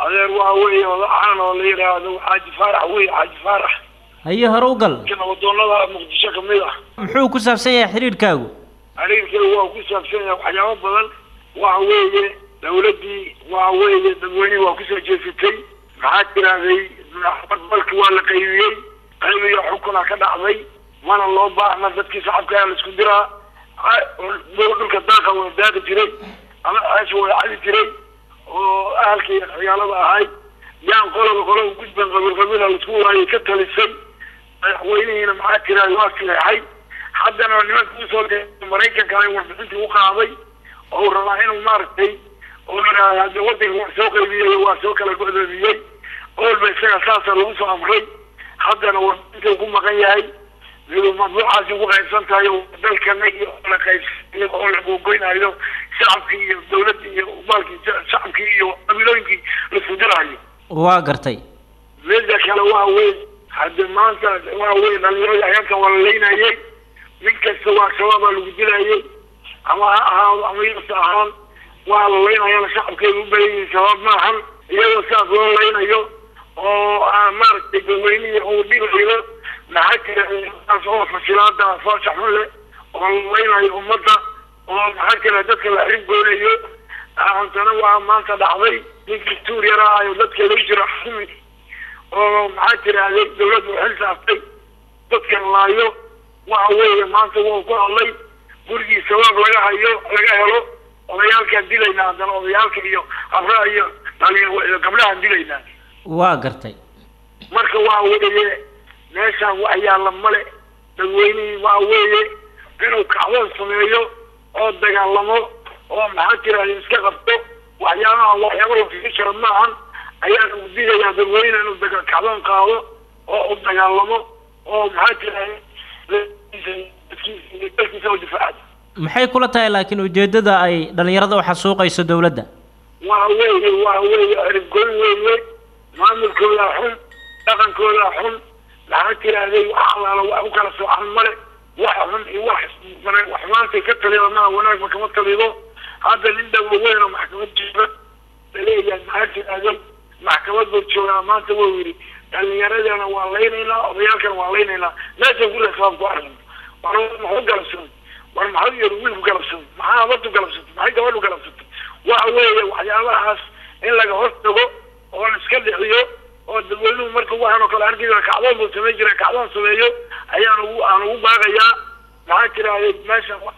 adeer waa weeye odacaan oo la yidhaahdo xaaji faarax wey xaaji faarax haye hore u gal nabadoonada muqdisho kamid ah muxuu ku saabsan yahay xidhiidhkaagu xiriirkeedu waa ku saabsan yahay waxyaabo badan waxa weeye dawladdii waxa weeye dadweynihii waa kusoo jeesatay maxaa tirahday balki waa la qaybiyey qaybiyo xukuna ka dhacday mana loo baahna dadkii shacabka ayaa la isku diraa dhulka daaqa waa daaqi jiray ama ceesha waa cadi jiray oo ahalka iyo xiyaalada ahay yaan qoloba qolo u gudban qabiil qabiila laisku waayay ka talisay madaxweynihiina maxaa tirahday waa sileexay haddana nimanka usoo de maraykanka ay warbixintii u qaaday oo uu rabaa inuu maaragtay oo yidhaahda hadii wadanka waa soo qaybiyey waa soo kala godoomiyey olba isaga saasa lagu soo amray haddana warbixintii ku maqan yahay madbuucaasi ugu qaybsan tahay oo dalkana iyo la qaybsay oo la googoynayo shacabkii iyo dawladda iyo maalkii shacabkii iyo qabiilooyinkii laisku diraayo waa gartay mida kale waa wey hadde maanta waa wey dhalinyarada ayaankan waa la leynayay nin kasta waa shabaabaa lagu dilayay ama ha ahaado ama yasa ahaan waa la leynayana shacabkeedu u badan yihin shabaab maahan iyadoo saas loo leynayo oo maaragtay dadweynihii uu dhibayo maxaa jira saas oo fasilaada foosha xun leh oo la leynayo ummadda oo maxaa jira dadka la xirib goonayo haantana waa maanta dhacday ninkii tuuryara ayo dadka lagu jiro xumi oo maxaa tirahday dawladdu xil saaftay dadkan laayo waxa weeye maanta wuu ku hadlay gurigii sabaab laga hayo laga helo odayaalkaan dilaynaa haddana odayaalka iyo habraha iyo dhalinya gabdhahaan dilaynaa waa gartay marka waxa weeye meeshaan wax yaalla male dadweynihii waxa weeye inuu kacdoon sameeyo oo dagaalamo oo maxaa tirahda iska qabto waxyaabaha waxyaaba la fisi jiro maahan ayaan ugu digayaa dadweyne inuu daga kacdoon qaado oo u dagaalamo oo maxaa tirahda dalkiisa u difaacda maxay kula tahay laakiin ujeeddada ay dhallinyarada u xasuuqayso dawladda waa weeye waa weeye eribgoyn weeye maamulkoodaa xun dhaqankoodaa xun maxaa tirahday wax alaala wax u kala soocan male wax xun iyo wax wax maantay ka talida maa wanaagba kama talido hadda nin dhawo weyn oo maxkamad jooga laleeyahay maxaa tirahday maxkamad buu joogaa maanta wuu yidhi dhalinyaradana waa laynaynaa odayaalkana waa laynaynaa meeshan guriga sabab ku aragno war maxu galabsamay war maxau yidhi wiilku galabsamay maxaa abartu galabsatay maxay gabadhu galabsatay waxa weeye waxyaabahaas in laga hor tago oo la iska dhixiyo oo dadweynuhu marka waxaan oo kale arki jira kacdoon buu samayn jira kacdoon sameeyo ayaan ugu aan ugu baaqayaa maxaa tirahday meesha wax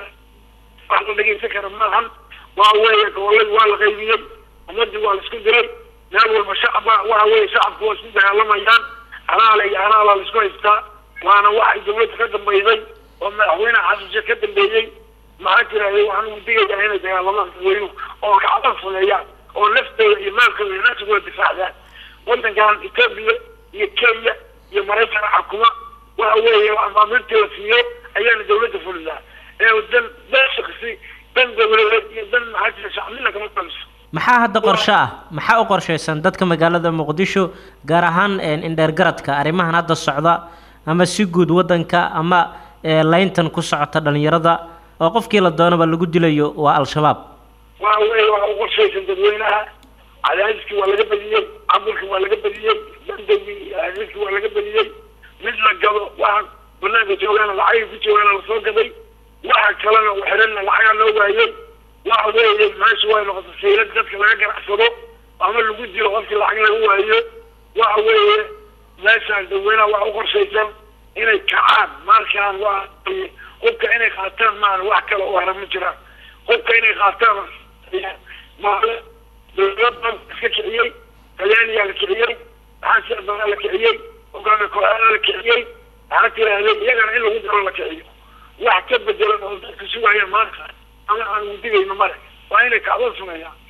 la dhegeysan kara maahan waa weeye goboladii waa la qaybiyey ummadii waa la isku diray meel walba shacaba waxa weeye shacabku waa isku dagaalamayaan halaala iyo halaala la isku haystaa waana waxay dawladda ka dambaysay oo madaxweyne xasuusha ka dambeeyey maxaa tirahday waxaan ugu digayaa inay dagaalamaan dadweynuhu oo kacdoon sameeyaan oo naftooda iyo maalkooda iyo nafsigooda difaacdaan wadankan etoobiya iyo kenya iyo maraykan xukuma waxa weeye amaamirtii la siiyo ayaana dawladda fulidaa ee dan dan shaksi dan dawladeed iyo dan maxaa jira shacbina kama taliso maxaa hadda qorshe ah maxaa u qorshaysan dadka magaalada muqdisho gaar ahaan indheer garadka arrimahan hadda socda ama si guud waddanka ama layntan ku socota dhalinyarada oo qofkii la doonaba lagu dilayo waa al-shabaab waxa weeye waxa u qorshaysan dadweynaha cadaadiskii waa laga badiyey caburkii waa laga badiyey bandagii iyo cadaadiskii waa laga badiyey mid la gado waxa banaanka joogaana lacagay ku joogaana lasoo gaday waxa kalena u xidhanna lacagaa loo waayey waxa weeye meesha way noqotay saylad dadka laga ganacsado ama lagu dilo qofkii lacag laga waayo waxa weeye meeshaan dadweynaha waxa u qorshaysan inay kacaan markaan waa hubka inay qaataan maan wax kale u hara ma jiraan hubka inay qaataan dawladda iska kiciyey talyaaniyaa la kiciyey maxaa siadaa la kiciyey hogaami kooxadaa la kiciyey maxaa tirahday iyagana in lagu daro la kiciyo wax ka bedelan oo dadka sugaya maanta ama aan udigayno male waa inay kacdoon sameeyaan